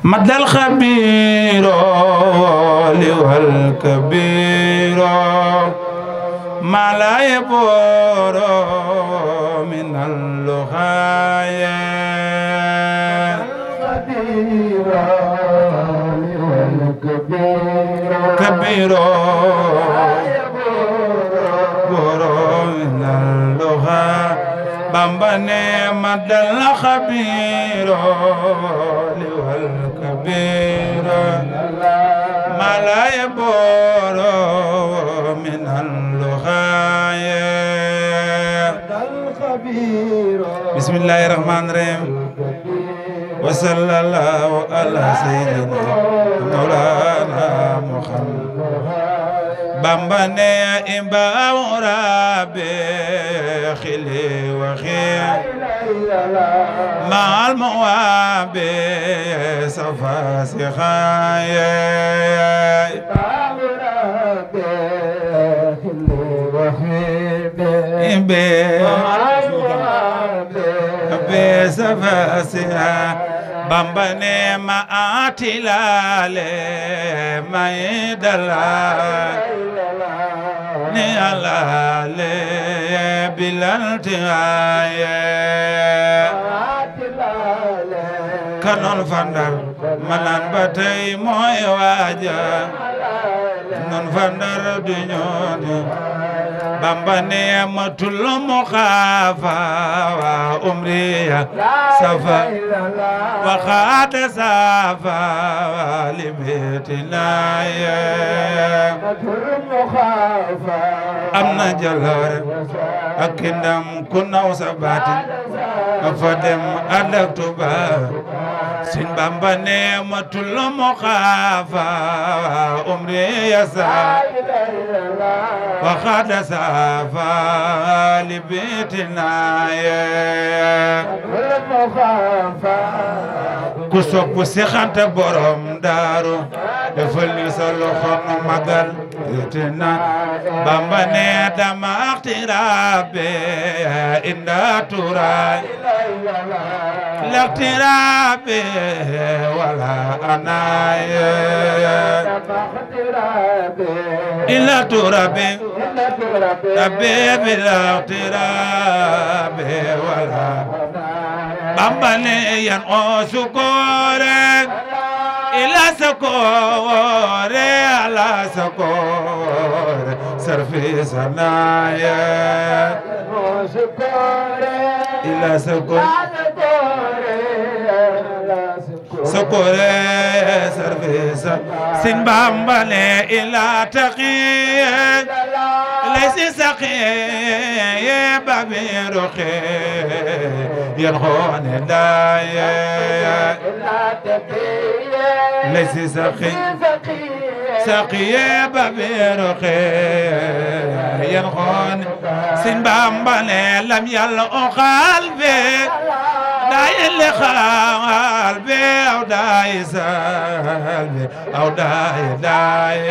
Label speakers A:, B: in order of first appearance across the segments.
A: مد الخبير والكبير ما لا يبور من اللغاية كبير بور من اللغة بامباني مد الخبير والكبير ما لا يبور من اللغاية بسم الله الرحمن الرحيم وصلى الله على سيدنا مولانا محمد بامباني إمبا ربي خلي وخير مع المواب صفا سخايا بصفا سخايا بامباني ما آتلالي ما يدلا ni alale bilaltiaye kanon fandar manan batay moy waja non fandar du ñoni bamba ne matul mu khafa wa umriya safa wa khata safa libetina ya am na jaloore ak ndam ku naw sa baatin fa dem ànd ak Tuuba Sëñ Bamba ne ma tullu mu xaafa umri yasa wa xaada saafa li bitina ye ku sopp si xanta borom daaru defal ni sa loxo nu magal tina bamba ne dama axtirabe inda turay laxtirabe wala anaye ila turabe rabe bilaxtirabe wala bamba ne yan o sukore ila sakore ala sakore sarfi sanaya ila sakore sakore sarfi sa sin bamba ne ila taqiye laysi saqiye babi ruqe yan khone daye ليس سقي سقي ببيرق ينخون سن بامبالي لم يلقى قلبي داي اللي قلبي او داي سلبي او داي داي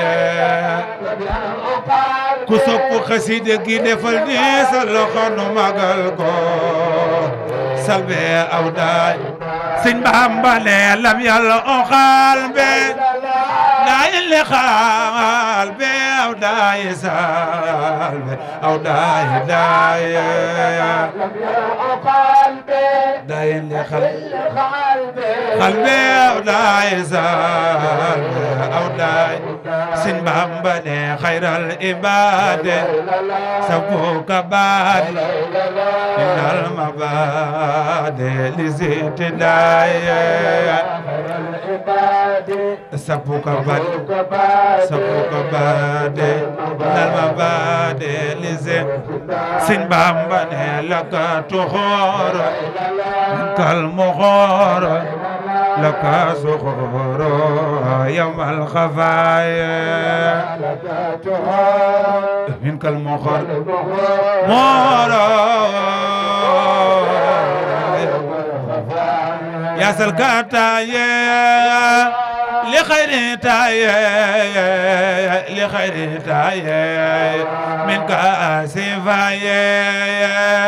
A: ku sopp xasida gi defal ni sa loxo nu magal ko salbe aw daay sëñ Bamba ne lam yàlla o xaal be daay li xaal be aw daay sal be aw daay daay daay li xaal xaal be aw daay sal be aw daay sëñ Bamba ne xayral ibaade sabuka baad minal mabaade li ziti daay sabuka baad sabuka baade minal mabaade li ziti sëñ Bamba ne laka tuxoor kal muxoor laka suxoor yawmal xafaaya منك المخر مورا يا سلكاتا يا لخير تايا لخير تايا منك آسفا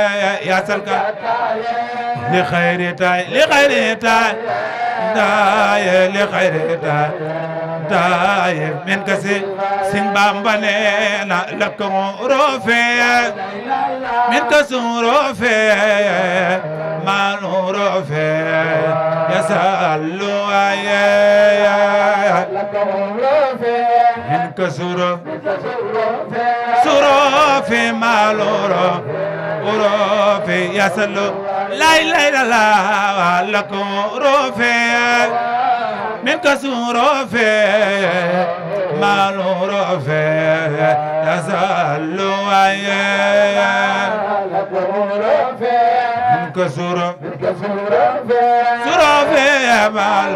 A: يا سلكاتا لخير تايا لخير تايا داي لخير داي داي من كسي سن بامبانينا لكم روفي من كسو روفي ما روفي يسألوا من كسو سروفي ما روفي روفي يسألوا لا إله إلا الله لكم روفي من كسور روفي ما روفي يسأل من كسور سروفي ما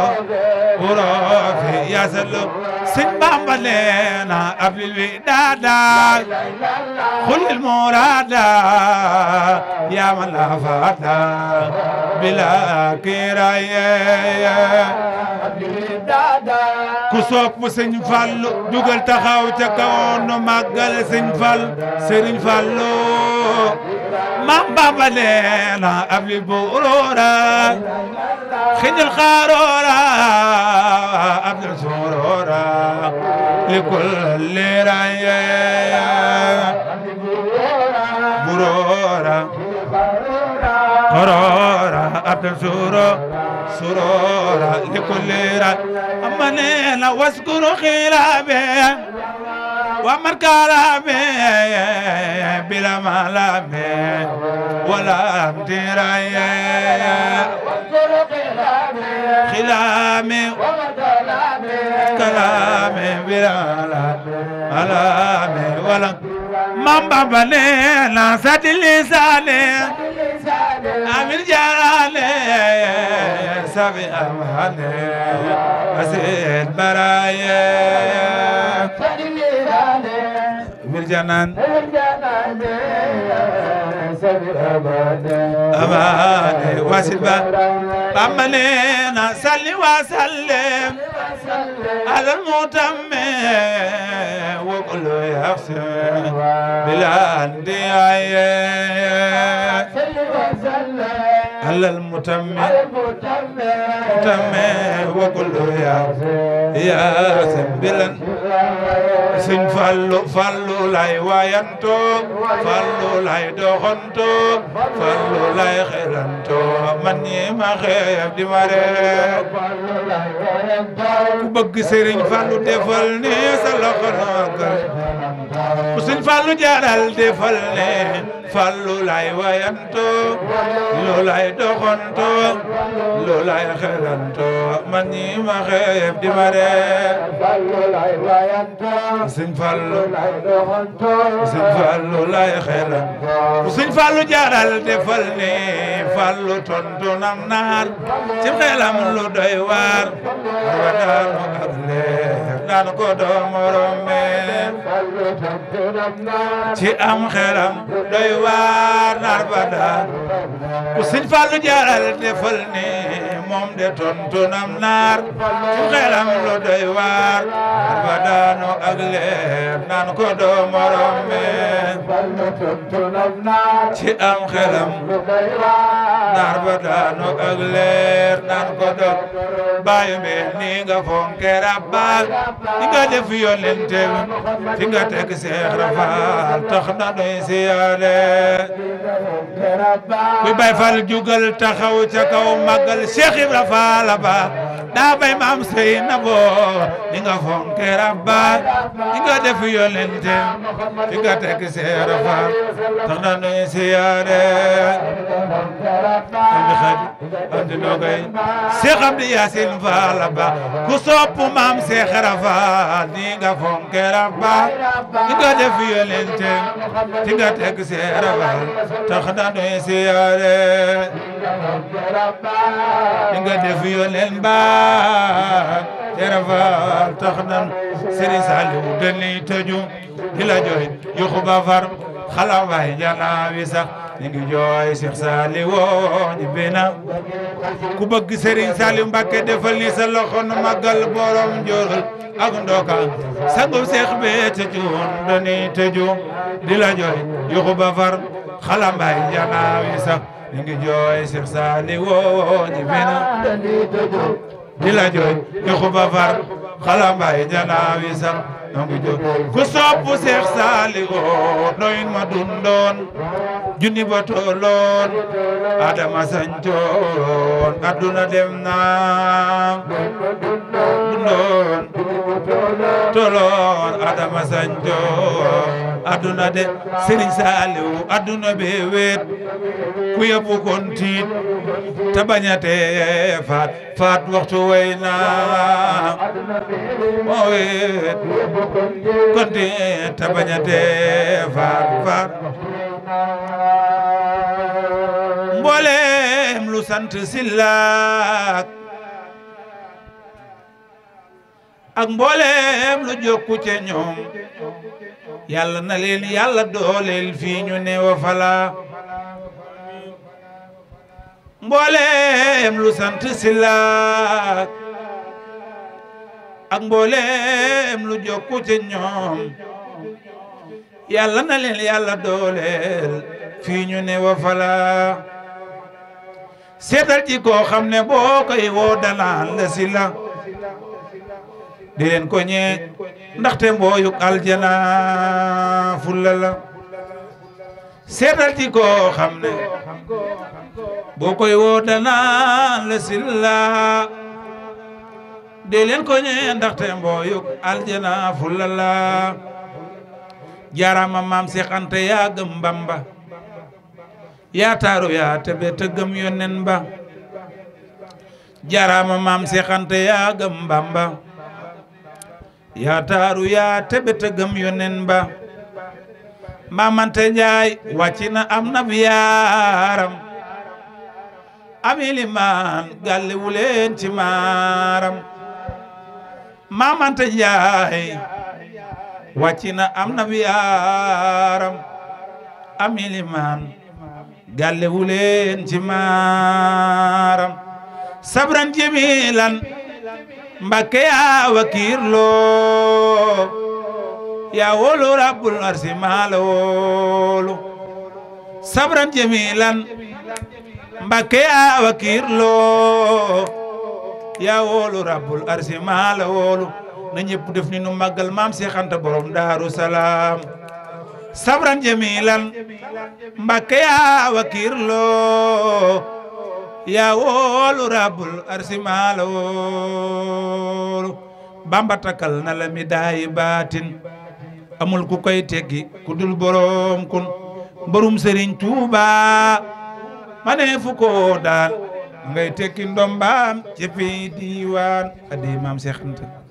A: روفي يسأل سن بامبا لنا قبل الوداد خل المراد يا من لا فاتا بلا كرايه ku sopp sëñ Fallu dugal taxaw ca kaw nu màggal sëñ Fall sëriñ Fallu mam Bamba leena ab li buroora xëñal xaaroora ab li suuroora li kulli raye buroora قرارا أبدا سورة سرورا لكل را أمنينا واذكر خلابه ومن كلامه بلا ملامه ولا امتراي خلامه كلامه بلا ملامه ولا من بابنينا سد لسانه أمير جلالي سبي أمهاني أسيد برايا أمير جنان أماني واسبا أمانينا سلي وسلم على المتم وكل يحسن بلا اندعاء على المتم متم وكل يا يا سبلا سن فالو فالو لاي وايانتو فالو لاي دوخنتو فالو لاي خيلانتو من ما خيب دي ماري ku bëgg Serigne Fallou defal ne sa loxo noogal ku Serigne Fallou jaaral defal ne Fallou lay wayanto lu lay doxanto lu lay xelanto man ñi ma xeeb di ma ree Serigne Fallou Serigne Fallou lay xelanto ku Serigne Fallou jaaral defal ne Fallou tontu nam naar ci xelam lu doy waar wadano ak leer naan ko doo morome ci am xelam doy waar naar ba daan ku sëñ Fallu jaaral defal ni moom de tontu nam naar ci xelam lu doy waar naar ba daano ak leer naan ko doo morome ci am xelam naar ba daano ak leer naan ko doo bàyyi mbeen ni nga fonke rabba ni nga def yonente fi nga teg Seex Rafal tax na doy siyaare kuy bay fal jugal taxaw ca kaw màggal Seex Ibra Faal ba daa bay maam sey na bo ni nga fonke rabba ni nga def yonente fi nga teg Seex Rafal tax na doy siyaare andi xadi andi nogay Seex Amdi Yaasin Faal ba ku sopp maam Seex Rafal ni nga fonke rabba ni nga def yonente fi nga teg Seex Rafal tax na doy siyaare ni nga def yonen ba Seex Rafal tax na Sëriñ Saliw dañuy tëju di la jooy yuxu ba far xalawaay janaawi sax ñu ngi jooy Cheikh Saliou woo ñu bina ku bëgg Serigne Saliou Mbacké defal ni sa loxo nu màggal borom njorol ak ndoka sangum Cheikh be te juun dañuy tëju di la jooy yuxu ba far xalambaay janaawi sax ñu ngi jooy Cheikh Saliou woo ñu bina di la jooy di xuba far xalambay janaawi sax nangu jooy ku sopp Seex Saalihu noyin ma dundoon junni ba toloon adama sañcoon adduna dem na dundoon toloon adama sañcoon adduna de Sëriñ Saalihu adduna be weet ku yëpp kon tiit te bañate faat faat waxtu way na moo weet kon tiit te bañate faat faat mboolem lu sant sillaak ak mboolem lu jokku ca ñoom yàlla na leen yàlla dooleel fii ñu ne wa fala mboolem lu sant sillaak ak mboolem lu jokku ca ñoom yàlla na leen yàlla dooleel fii ñu ne wa fala seetal ci koo xam ne boo koy woo danaan la si la di leen ko ñee ndaxte mbooyuk aljana fulla la seetal ci koo xam ne boo koy woo danaan la si la di leen ko ñee ndaxte mbooyuk aljana fulla la jaarama maam Seex Anta yaa gëm Bamba yaa taaru yaa tebe te gëm yonen ba jaarama maam Seex Anta yaa gëm Bamba yaa taaru yaa tebe te gëm yonen ba maam Anta Njaay wàcc na am na yaaram amili maan galle wuleen ci maaram maam Anta Njaay wàcc na am na yaaram amili maan galle wuleen ci maaram sabran jemilan mbakke yaa wakiirloo yaa wolu rabbul arsi maala wolu sabran jemilan mbakke yaa wakiirloo yaa wolu rabbul arsi maala wolu na ñëpp def ni nu màggal maam Seex Anta borom daaru salaam sabran jamilan mbakke yaa wakiirloo yaa woolu rabbul arsi maala woolu bamba takkal na la mi daayi baatin amul ku koy teggi ku dul borom kun mbarum sëriñ tuuba ma ne fu ko daan ngay tekki ndombaam ci fi diiwaan adi maam Seex Anta